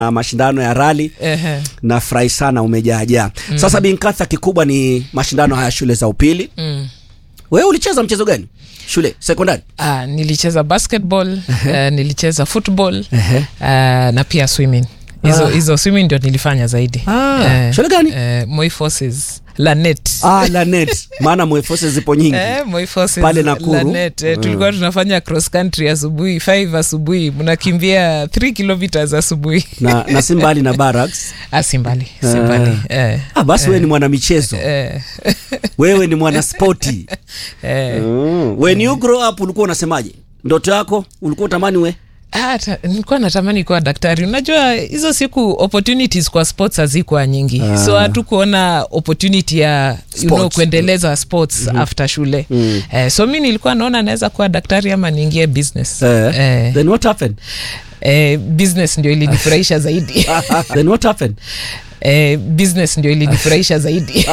na mashindano ya rali Ehe. nafurahi sana umejaajaa mm. sasa binkatha kikubwa ni mashindano haya shule za upili Mm. wewe ulicheza mchezo gani shule sekondari Ah, nilicheza basketball uh, nilicheza football Ehe. uh, na pia swimming hizo Ah. hizo swimming ndio nilifanya zaidi Ah, shule gani? eh, Moi Forces Lanet ah, lanet maana mwefose zipo nyingi Eh, Moi Forces Pale Nakuru. Lanet eh, tulikuwa tunafanya cross country asubuhi 5 asubuhi mnakimbia 3 kilometers asubuhi na, na si mbali na barracks ah, si mbali si mbali eh, ah, basi wewe ni mwanamichezo eh, wewe ni mwanaspoti eh. mm. when you grow up ulikuwa unasemaje ndoto yako ulikuwa utamani we Ah, ta- nilikuwa natamani kuwa daktari unajua hizo siku opportunities kwa sports hazikuwa nyingi Ah. so hatukuona opportunity ya you know, Sports. kuendeleza sports after shule Mm. eh, so mi nilikuwa naona naweza kuwa daktari ama niingie business eh, eh, then what happened eh, business ndio ilinifurahisha zaidi then what happened eh, business ndio ilinifurahisha zaidi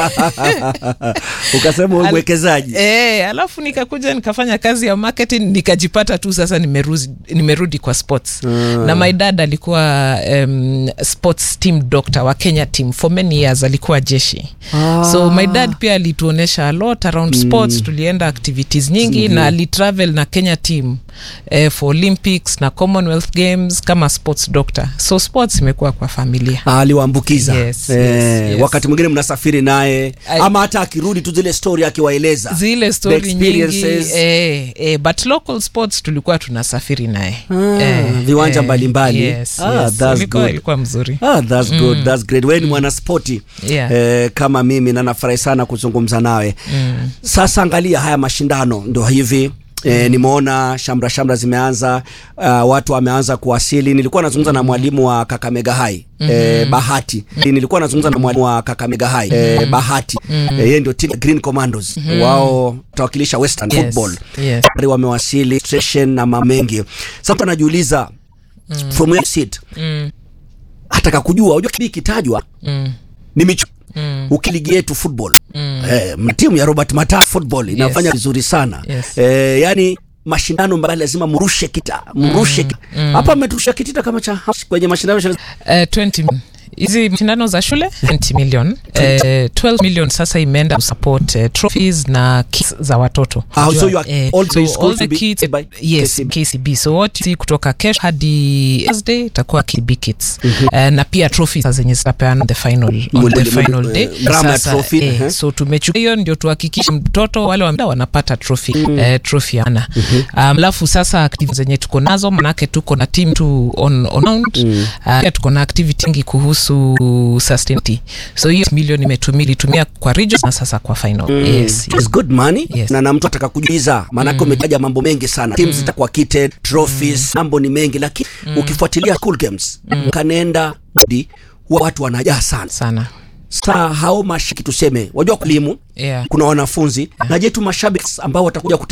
ukasema wewe Al- mwekezaji Eh, alafu nikakuja nikafanya kazi ya marketing nikajipata tu sasa nimerudi, nimerudi kwa sports Mm. na my dad alikuwa um, sports team doctor wa kenya team for many years alikuwa jeshi Ah. so my dad pia alituonyesha a lot around sports tulienda activities nyingi na alitravel na kenya team eh, for olympics na commonwealth games kama sports doctor so sports imekuwa kwa familia Ah, aliwaambukiza Yes, eh, yes, yes. wakati mwingine mnasafiri naye I- ama hata akirudi tu zile story akiwaeleza zile story The nyingi experiences. eh, eh, but local sports tulikuwa tunasafiri naye Ah, viwanja mbalimbali. yes, Ah, yes. that's Ilikuwa- good. ilikuwa mzuri Ah, that's good, that's great. Wewe ni mwanaspoti Yeah. eh, kama mimi na nafurahi sana kuzungumza nawe mm. sasa angalia haya mashindano ndo hivi E, nimeona shamra shamra zimeanza uh, watu wameanza kuwasili nilikuwa nazungumza na mwalimu wa kakamega hai mm-hmm. e, bahati nilikuwa nazungumza na mwalimu wa kakamega hai e, bahati mm-hmm. e, yeye ndio team green commandos mm-hmm. wao tawakilisha western Yes, football yes. Tayari wamewasili station na mambo mengi sasa anajiuliza mm. from where you sit Mm. ataka kujua unajua kibi kitajwa Mm. ni michu Mm. ukiligi yetu football mm. eh, timu ya Robert Mata football inafanya vizuri sana Yes. eh, yani mashindano mbali lazima mrushe kita mrushe mm. hapa mmeturusha kitita kama cha kwenye mashindano ya- Eh, 20 hizi mashindano za shule 20 million eh, 12 million sasa imeenda kusupport eh, trophies na kits za watoto Ah, so Unajua, you are- eh, all so the schools all the will be kits by yes KCB. KCB so what you see kutoka kesho hadi Thursday itakuwa KCB kits eh, na pia trophies sasa zenye zitapeana the final on the Mwende- final mwende- day eh, drama ya Sasa, trophy, eh, eh. so tumechukua hiyo ndio tuhakikishe mtoto wale wa wanapata trophy eh, trophy ana alafu sasa activities zenye tuko nazo manake tuko na team tu on, on round uh, pia tuko na activity nyingi kuhusu sustainability so hiyo milioni imetumia ilitumia kwa regions na sasa kwa final yes, yes. It's good money Yes. na na mtu ataka kujuiza maanake umetaja mambo mengi sana teams zitakuwa kitted trophies mambo ni mengi lakini ukifuatilia school games kanaenda mudi huwa watu wanajaa sana sana saa hao mashiki tuseme wajua kulimu yeah. kuna wanafunzi na je tu mashabiki ambao watakuja kuti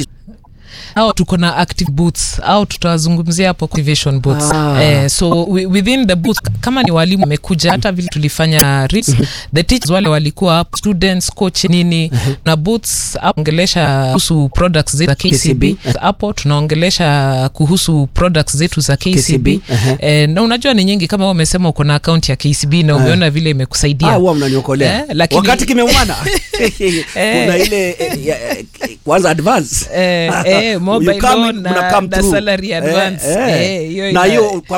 au tuko na active booths au tutawazungumzia hapo activation booths Ah. eh, so wi- within the booth kama ni walimu wamekuja hata vile tulifanya reads, the teachers wale walikuwa hapo students coach nini na booths hapo ongelesha kuhusu products zetu za KCB hapo tunaongelesha kuhusu products zetu za KCB, KCB, aha. eh, na unajua ni nyingi kama wewe umesema uko na account ya KCB na umeona vile imekusaidia Ah, huwa mnaniokolea Eh, lakini- wakati kimeumana kuna ile eh, ya, eh, kwanza advance Eh, eh, You mobile come, loan mna na- come na through. salary advance. Eh, eh. Eh, hiyo na ina- hiyo kwa